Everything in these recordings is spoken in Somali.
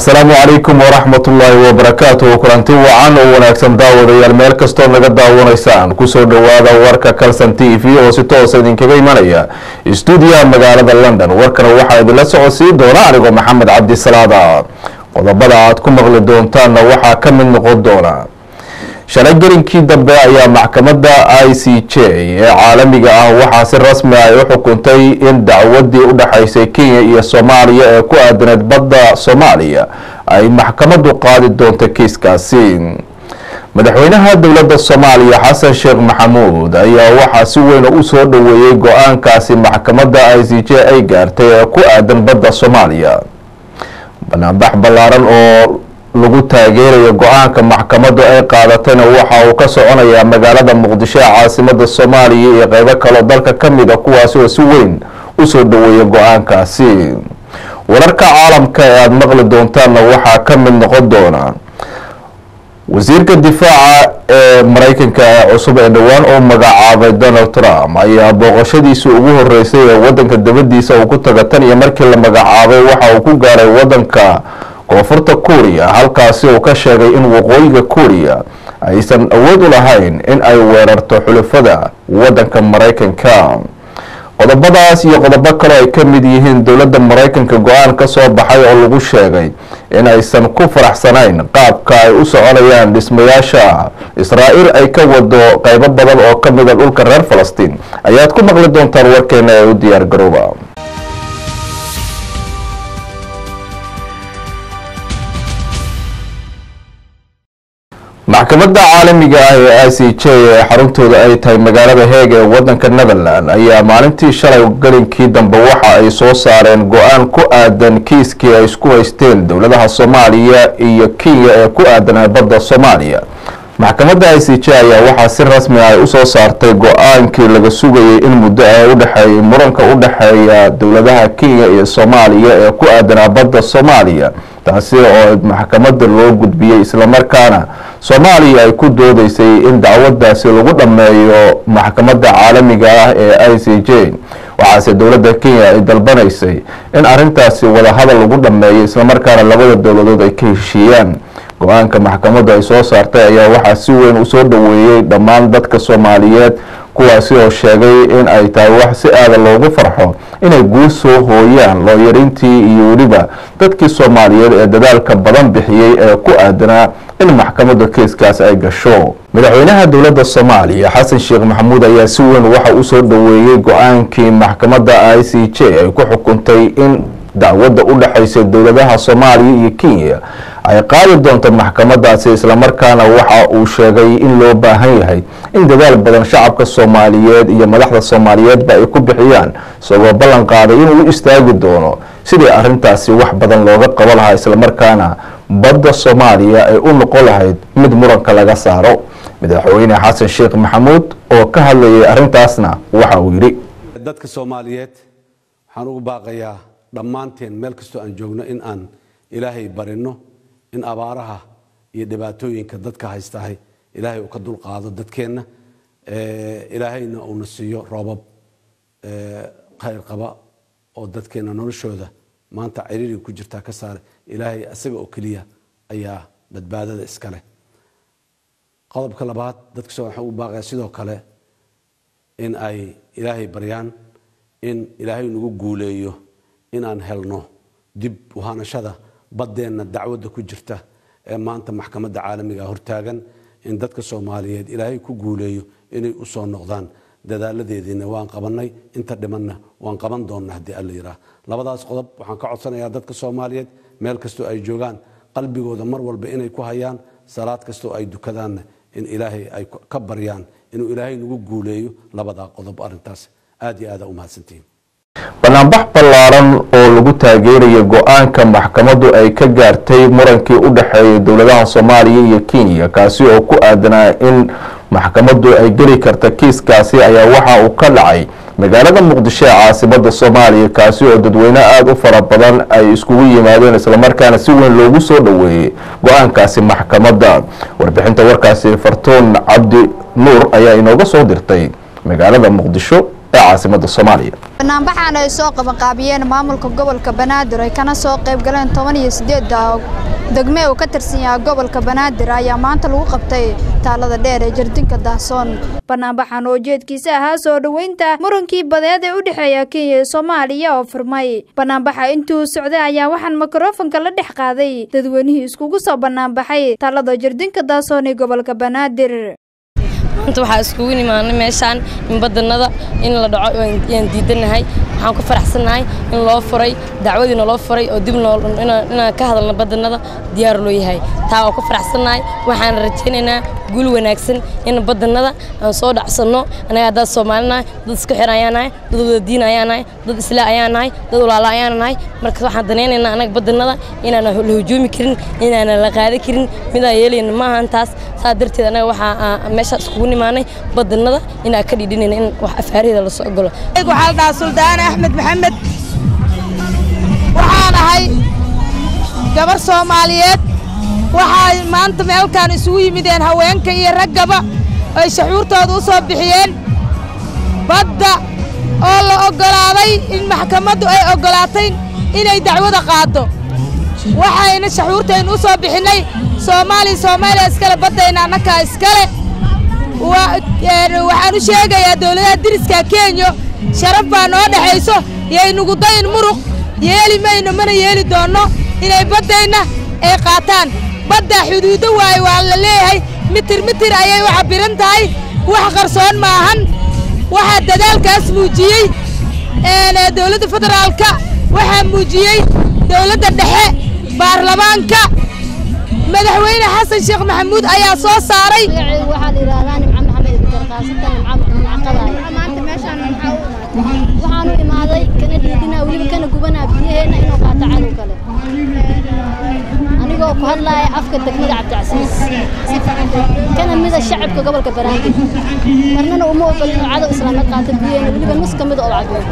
asalaamu calaykum waraxmatullaahi wabarakaatuh kulanti wacan oo wanaagsan daawadayaal meel kastoo naga daawanaysaan kusoo dhowaada warka calson t v oo si toosa idinkaga imanaya stuudiyaha magaalada london warkana waxaa idinla socodsiin doona anigoo maxamed cabdisalaada qodobada aad ku maqli doontaanna waxaa ka mid noqon doona shalay gelinkii dambe ayaa maxkamadda i c j ee caalamiga ah waxaa si rasmi ay u xukuntay in dacwadii u dhexaysay kenya iyo soomaaliya ee ku aadaneed badda soomaaliya ay maxkamaddu qaadi doonto kiiskaasi madaxweynaha dowladda soomaaliya xasan sheekh maxamuud ayaa waxaa si weyn u soo dhoweeyey go-aankaasi maxkamadda i c j ay gaartay ee ku aadan badda soomaaliya banaanbax ballaaran oo lagu taageerayo go-aanka maxkamaddu ay qaadatayna waxa uu ka soconayaa magaalada muqdisho ee caasimada soomaaliya iyo qeybo kaloo dalka ka mid a kuwaasi oo si weyn usoo dhoweeya go-aankaasi wararka caalamka ee aada maqli doontaanna waxaa ka mid noqon doona wasiirka difaaca ee mareykanka ee cusub ee dhowaan oo magacaabay donald trump ayaa booqashadiisa ugu horeysay ee wadanka dabadiisa uu ku taga tan iyo markii la magacaabay waxa uu ku gaaray wadanka koonfurta kuuriya halkaasi uu ka sheegay in waqooyiga kuuriya aysan awood u lahayn in ay weerarto xulafada wadanka mareykanka qodobadaas iyo qodobo kaloo ay ka mid yihiin dowladda mareykanka go-aan ka soo baxay oo lagu sheegay in aysan ku faraxsanayn qaabka ay u soconayaan dhismayaasha israa'iil ay ka wado qeybo badan oo ka mida dhulka reer falastiin ayaad ku maqli doontaan warkeena ee u diyaar garooba maxkamadda caalamiga ah ee i c j ee xaruntooda ay tahay magaalada heeg ee wadanka netherland ayaa maalintii shalay gelinkii dambe waxa ay soo saareen go-aan ku aadan kiiskii ay isku haysteen dowladaha soomaaliya iyo kenya ee ku aadan badda soomaaliya maxkamadda i c j ayaa waxaa si rasmi ah ay usoo saartay go-aankii laga sugayay in muddo ah udhexeeyay muranka u dhexeeya dowladaha kenya iyo soomaaliya ee ku aadanaa badda soomaaliya taasi oo maxkamadda loo gudbiyey islamarkaana soomaaliya ay ku doodeysay in dacwadaasi lagu dhammeeyo maxkamadda caalamiga ah ee i c j waxaase dowladda kenya ay dalbanaysay in arintaasi wadahadal lagu dhammeeyo islamarkaana labada dowladood ay ka heshiiyaan go-aanka maxkamaddu ay soo saartay ayaa waxaa si weyn usoo dhoweeyey dhammaan dadka soomaaliyeed kuwaasi oo sheegay in ay tahay wax si aada loogu farxo inay guul soo hooyaan looyarintii iyo weliba dadkii soomaaliyeed ee dadaalka badan bixiyey ee ku aadanaa in maxkamadda kiiskaas ay gasho madaxweynaha dowladda soomaaliya xasan sheekh maxamuud ayaa si weyn waxa usoo dhoweeyey go-aankii maxkamadda i c j ay ku xukuntay in dacwadda u dhexaysa dowladaha soomaaliya iyo kenya ay qaadi doonto maxkamadaasi islamarkaana waxa uu sheegay in loo baahan yahay in dadaal badan shacabka soomaaliyeed iyo madaxda soomaaliyeedba ay ku bixiyaan isagoo ballan qaaday inuu u istaagi doono sidii arintaasi wax badan looga qabo lahaa islamarkaana badda soomaaliya ay u noqon lahayd mid muranka laga saaro madaxweyne xasan sheekh maxamuud oo ka hadlayay arintaasna waxa uu yidhi dadka soomaaliyeed waxaan ugu baaqayaa dhammaanteen meel kastoo aan joogno in aan ilaahay barino in abaaraha iyo dhibaatooyinka dadka haystahay ilaahay uu ka dulqaado dadkeenna ilaahayna uuna siiyo roobab khayr qaba oo dadkeenna noloshooda maanta ciriiriga ku jirtaa ka saare ilaahay isaga oo keliya ayaa badbaadada iska leh qodobka labaad dadka soo waxaan ugu baaqayaa sidoo kale in ay ilaahay baryaan in ilaahay nagu guuleeyo inaan helno dib uhanashada baddeenna dacwadda ku jirta ee maanta maxkamadda caalamiga hortaagan in dadka soomaaliyeed ilaahay ku guuleeyo inay u soo noqdaan dadaaladeediina waan qabannay inta dhimanna waan qaban doonna haddii alla yidhaah labadaas qodob waxaan ka codsanayaa dadka soomaaliyeed meel kastoo ay joogaan qalbigooda mar walba inay ku hayaan salaad kastoo ay dukadaanna in ilaahay ay ka baryaan inuu ilaahay nagu guuleeyo labadaa qodob arrintaas aad iyo aada u mahadsantihiin banaanbax ballaaran oo lagu taageerayo go-aanka maxkamaddu ay ka gaartay murankii u dhexeeyay dowladaha soomaaliya iyo kenya kaasi oo ku aadanaa in maxkamaddu ay geli karta kiiskaasi ayaa waxa uu ka dhacay magaalada muqdisho ee caasimada soomaaliya kaasi oo dadweyne aada u fara badan ay iskugu yimaadeen islamarkaana si weyn loogu soo dhoweeyey go-aankaasi maxkamadda warbixinta warkaasi fartuun cabdi nuur ayaa inooga soo dirtay magaalada muqdisho ee caasimada soomaaliya banaanbaxan ay soo qabanqaabiyeen maamulka gobolka banaadir ay kana soo qayb galeen toban iyo sideedda degme uu ka tirsan yahay gobolka banaadir ayaa maanta lagu qabtay taalada dheer ee jardinka daahsoon banaanbaxan oo ujeedkiisa ahaa soo dhoweynta murankii badeed ee u dhexeeya kenya iyo soomaaliya oo furmay banaanbaxa intuu socday ayaa waxaan mikrofonka la dhex qaaday dadweynihii iskugu soo banaanbaxay taalada jardinka daahsoon ee gobolka banaadir maanta waxaa iskugu nimaanay meeshaan in badanada in la dhaco ayaan diidanahay waxaan ku faraxsannahay in loo furay dacwadiina loo furay oo dib inaan ka hadalno badanada diyaar loo yahay taa waa ku faraxsannahay waxaan rajaynaynaa guul wanaagsan in badanada aan soo dhacsanno anaga haddaad soomaalinahay dad isku xir ayaan nahay dad wada diin ayaan nahay dad islaa ayaan nahay dad walaala ayaan nahay marka waxaan danaynaynaa anaga badanada inaanan la hujuumi karin inaanan la qaadi karin midaan yeelayna ma ahan taas saa darteed anaga waxaa meesha iskugu nimaanay badanada inaan ka dhidhinayna in wax afaarihda lasoo ogolo waxaa la dhahaa suldaane axmed maxamed waxaan ahay gabar soomaaliyeed waxay maanta meelkaan isugu yimideen haweenka iyo raggaba ay shaxuurtooda u soo bixiyeen badda oo la oggolaaday in maxkamaddu ay oggolaatay inay dacwada qaaddo waxayna shaxuurtaynu u soo bixinnay soomaaliya soomaaliya iskale baddayna annakaa iskale waxaan u sheegayaa dawladaha diriska kenya sharaf baa noo dhexayso yaynugu dayin muruq yeeli mayno mana yeeli doonno inay baddayna ay qaataan baddaa xuduudo waaye waa la leeyahay mitir mitir ayay u cabbiran tahay wax qarsoon ma ahan waxaa dadaalkaas muujiyey dawladda federaalka waxaa muujiyey dawladda dhexe baarlamaanka madaxweyne xasan sheekh maxamuud ayaa soo saaray waxaan u imaaday kana dhiidinaa weliba kana gubanaa biyaheenna inuu qaato cadow kale anigoo ku hadlaaya afka degmada cabdicasiis kana mida shacabka gobolka banaadir marnana uma ogol inuu cadow islaameed qaato biyaheenna weliba nus ka mida oo cabiyo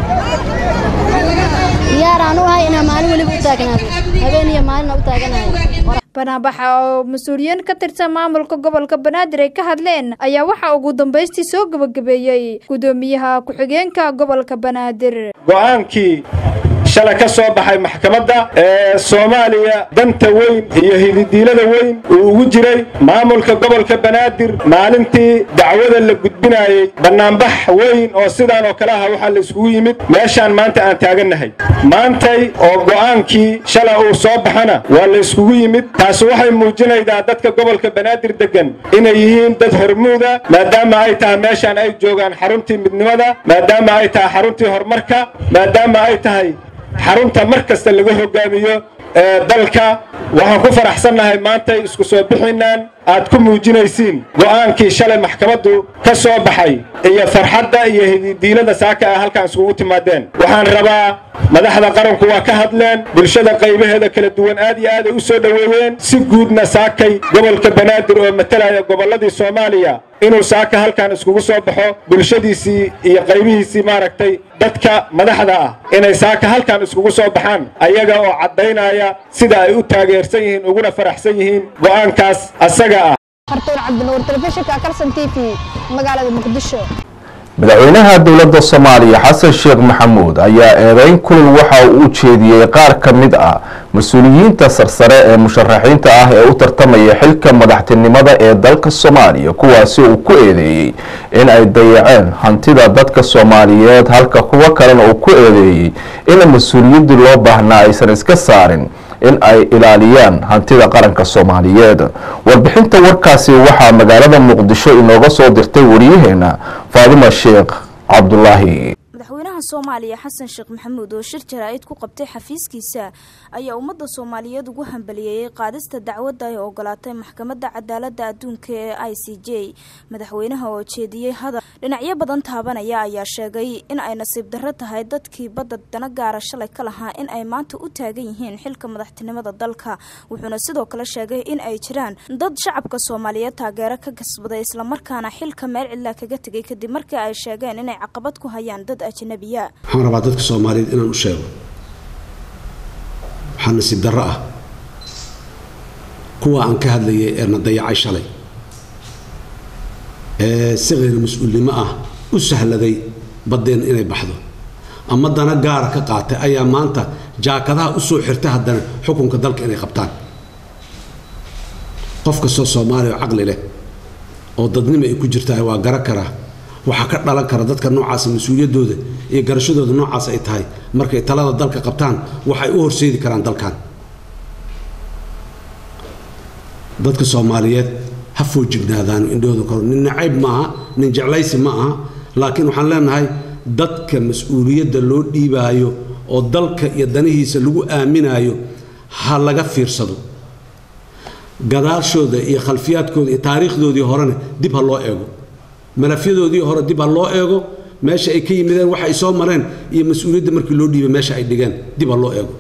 diyaaraan u ahay inaa maalin weliba u taagnaado habeen iyo maalina u taaganahay banaanbaxa oo mas-uuliyiin ka tirsan maamulka gobolka banaadir ay ka hadleen ayaa waxaa ugu dambaystii soo gebagabeeyey guddoomiyaha ku-xigeenka gobolka banaadir go'aankii shalay ka soo baxay maxkamadda ee soomaaliya danta weyn iyo hididiilada weyn uu ugu jiray maamulka gobolka banaadir maalintii dacwada la gudbinaayey bannaanbax weyn oo sidaan oo kale aha waxaa la iskugu yimid meeshaan maanta aan taagannahay maantay oo go'aankii shalay uu soo baxana waa la iskugu yimid taasi waxay muujinaydaa dadka gobolka banaadir deggan inay yihiin dad hormuuda maadaama ay tahay meeshaan ay joogaan xaruntii midnimada maadaama ay tahay xaruntii horumarka maadaama ay tahay xarunta mar kasta laga hogaamiyo dalka waxaan ku faraxsannahay maantay isku soo bixinaan aad ku muujinaysiin go'aankii shalay maxkamaddu ka soo baxay iyo farxadda iyo hididiilada saaka ah halkaan iskugu timaadeen waxaan rabaa madaxda qaranku waa ka hadleen bulshada qaybaheeda kala duwan aad iyo aaday u soo dhoweeyeen si guudna saakay gobolka banaadir oo matalaya gobolladii soomaaliya inuu saaka halkaan iskugu soo baxo bulshadiisii iyo qaybihiisii maaragtay dadka madaxda ah inay saaka halkaan iskugu soo baxaan ayaga oo caddaynaya sida ay u taageersan yihiin uguna faraxsan yihiin go'aankaas asaga ah hartuun cabdinuur telefishinka karsan t v magaalada muqdisho madaxweynaha dowladda soomaaliya xasan sheekh maxamuud ayaa eedeyn kulul waxa uu u jeediyey qaar ka mid ah mas-uuliyiinta sarsare ee musharaxiinta ah ee u tartamaya xilka madaxtinimada ee dalka soomaaliya kuwaasi uu ku eedeeyey in ay dayaceen hantida dadka soomaaliyeed halka kuwo kalena uu ku eedeeyey in mas-uuliyaddii loo baahnaa aysan iska saarin in ay ilaaliyaan hantida qaranka soomaaliyeed warbixinta warkaasi waxaa magaalada muqdisho inooga soo dirtay wariyaheena faadima sheekh cabdulaahi madaxweynaha soomaaliya xasan sheekh maxamuud oo shir jaraa'id ku qabtay xafiiskiisa ayaa ummadda soomaaliyeed ugu hambaliyeeyey qaadista dacwadda ay ogolaatay maxkamadda cadaaladda adduunka ee i c j madaxweynaha oo jeediyey hadal dhinacyo badan taabanaya ayaa sheegay in ay nasiib darro tahay dadkii badda dana gaara shalay ka lahaa in ay maanta u taagan yihiin xilka madaxtinimada dalka wuxuuna sidoo kale sheegay in ay jiraan dad shacabka soomaaliyeed taageero ka kasbaday islamarkaana xilka meel cidlaa kaga tegay kadib markii ay sheegeen inay caqabad ku hayaan dad ajnabiya waxaan rabaa dadka soomaaliyeed inaan u sheego waxaa nasiib darro ah kuwa aan ka hadlayay ee na dayacay shalay ee si khayr mas-uulnimo ah u sahladay baddeen inay baxdo ama dana gaara ka qaatay ayaa maanta jaakadaha u soo xirtay haddana xukunka dalka inay qabtaan qof kastoo soomaaliya oo caqli leh oo dadnimo ay ku jirtaa waa gara karaa waxaa ka dhalan kara dadka noocaasa mas-uuliyaddooda iyo garashadooda noocaas ay tahay markay talada dalka qabtaan waxay u horseedi karaan dalkan dadka soomaaliyeed ha foojignaadaano indhahooda kor nin nacayb maaha nin jeclaysi ma aha laakiin waxaan leenahay dadka mas-uuliyadda loo dhiibaayo oo dalka iyo danihiisa lagu aaminaayo ha laga fiirsado gadaashooda iyo khalfiyaadkooda iyo taariikhdoodii horena dib ha loo eego malafyadoodii hore dib ha loo eego meesha ay ka yimideen waxa ay soo mareen iyo mas-uuliyadda markii loo dhiibay meesha ay dhigeen dib ha loo eego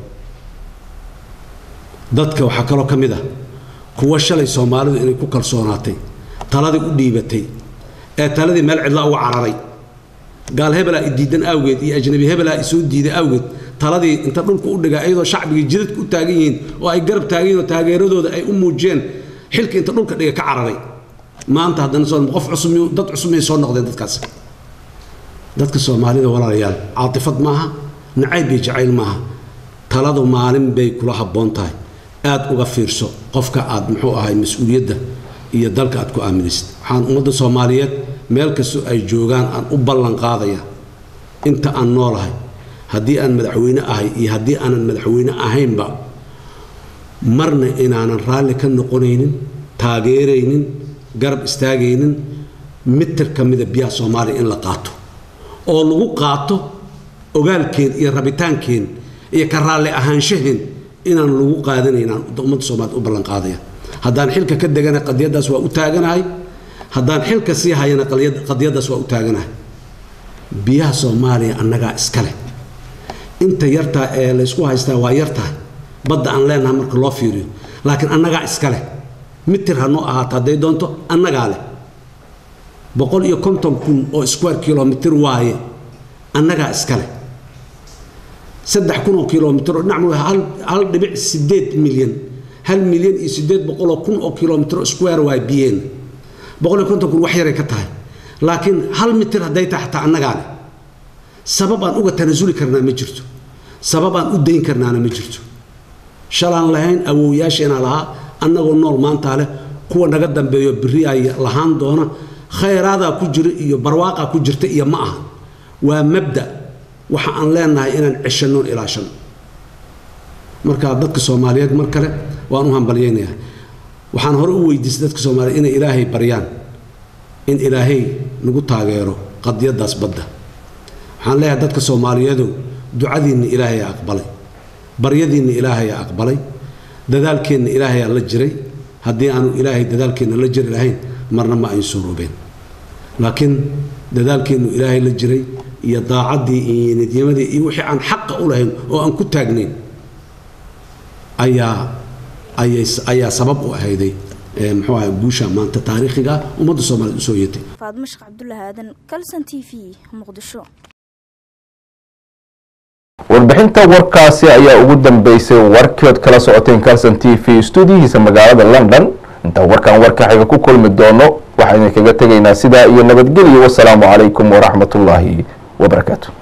dadka waxaa kaloo ka mid ah kuwa shalay soomaalidu inay ku kalsoonaatay taladii u dhiibatay ee taladii meel cidlaa uga cararay gaal hebelaa i diidan awgeed iyo ajnabi hebelaa i soo diiday awgeed taladii inta dhulka u dhigaa iyadoo shacbigii jidadka u taagan yihiin oo ay garab taagan yihiin oo taageeradooda ay u muujiyeen xilka inta dhulka dhiga ka cararay maanta haddana soo qof cusub dad cusub may soo noqdeen dadkaas dadka soomaalida walaalayaal caatifad maaha nacayb iyo jacayl maaha taladu maalin bay kula habboon tahay aad uga fiirso qofka aad muxuu ahay mas-uuliyadda iyo dalka aad ku aaminaysid waxaan ummadda soomaaliyeed meel kastoo ay joogaan aan u ballan qaadaya inta aan noolahay haddii aan madaxweyne ahay iyo haddii aanan madaxweyne ahaynba marna inaanan raalli ka noqonaynin taageeraynin garab istaagaynin mitir ka mida biyaha soomaaliya in la qaato oo lagu qaato ogaalkeen iyo rabitaankeen iyo ka raalli ahaanshaheen inaan lagu qaadanaynaan ummadda soomaaliya u ballan qaadaya haddaan xilka ka degana qadiyaddaas waa u taaganahay haddaan xilka sii hayana qadiyaddaas waa u taaganahay biyaha soomaaliya annagaa iska leh inta yartaa ee laysku haystaa waa yartahay badda aan leenahay marka loo fiiriyo laakiin annagaa iska leh mitir hanoo ahaato hadday doonto annagaa leh boqol iyo konton kun oo square kilomitir waaye annagaa iska leh saddex kun oo kilomitir oo dhinac hal hal dhibic sideed milyan hal milyan iyo sideed boqol oo kun oo kilomitir oo square waaye biyeen boqol iyo konton kun wax yaray ka tahay laakiin hal mitir hadday tahay xataa annagaa leh sabab aan uga tanasuli karnaa ma jirto sabab aan u dayn karnaana ma jirto shalaan lahayn awowyaasheena lahaa annagoo nool maantaa leh kuwa naga dambeeyo biri ay lahaan doona khayraadaa ku jira iyo barwaaqaa ku jirta iyo ma aha waa mabda waxa aan leenahay inaan ceshannoon ilaashano marka dadka soomaaliyeed mar kale waan u hambalyaynayaa waxaan hore u weydiistay dadka soomaaliyeed inay ilaahay baryaan in ilaahay nagu taageero qadiyaddaas badda waxaan leeyahay dadka soomaaliyeedu ducadiinna ilaahayaa aqbalay baryadiinna ilaahayaa aqbalay dadaalkeenna ilaahayaa la jiray haddii aanu ilaahay dadaalkeenna la jiri lahayn marna ma ayn suuroobeen laakiin dadaalkeennu ilaahay la jiray iyo daacaddii iyo nidyamadii iyo wixii aan xaqa u lahayn oo aan ku taagnayn ayaa ayay ayaa sabab u ahayday muxuu ahay guusha maanta taariikhiga ummadda soomaaliyeed usoo yeetay faadmo sheekh cabdullaahi aadan kalson t v muqdisho warbixinta warkaasi ayaa ugu dambeysay warkood kala socoteen calson t v stuudiyihiisa magaalada london intaan warkan warka xiga ku kulmi doono waxaan idinkaga tegaynaa sidaa iyo nabadgelyo wasalaamu calaykum waraxmatullaahi wabarakaatu